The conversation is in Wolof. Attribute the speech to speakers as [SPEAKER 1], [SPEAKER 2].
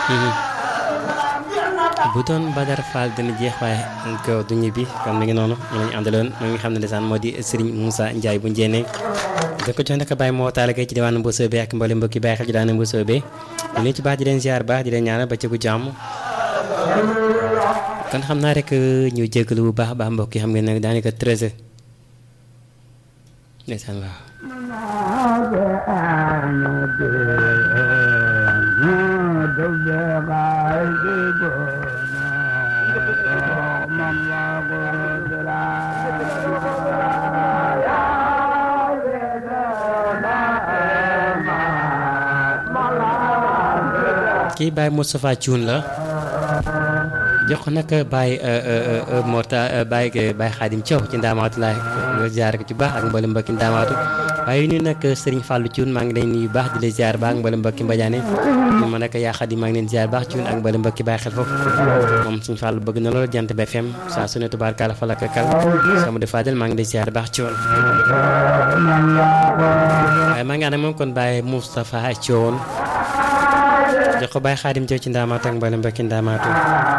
[SPEAKER 1] bu doon Badar Fall dina jeex waaye ko du ñibbi kon mi ngi noonu ñu lañu àndaloon mi ngi xam ne desaan moo di Serigne Moussa Ndiaye bu njéene da ko jox naka bàyyi moo taala kay ci diwaanu Mbousoo bi ak mboolem mbokki bàyyi xel ci daanu Mbousoo bi ñu leen ci baax di leen ziar baax di leen ñaanal ba cëgu jàmm kon xam naa rek ñu jégalu bu baax baax mbokk yi xam ngeen ne daanaka 13 heures ndeysaan waaw kii Baye Moustapha Thioune la jox ko nag Baye Morta Baye Baye Khadim Thiaw ci ndaamaatu laa ziar ko ci baax ak mboolem mbokki ndaamaatu waaye nii nag Serigne Fallou Thioune maa ngi leen nuyu baax di la ziar baax ak mboolem mbokki Mbadiane ñu ma nag yaa Khadim maa ngi leen ziar baax Thioune ak mboolem mbokki Baye xel foofu moom Serigne Fallou bëgg na lool jant bi FM saa su ne tubaarkalla fa la ko kal sama de Fadel maa ngi lay ziar baax Thioune waaye maa ngi ànd ak moom kon Baye Moustapha Thioune jox ko Baye Khadim Thiaw ci ndaamaatu ak mboolem mbokki ndaamaatu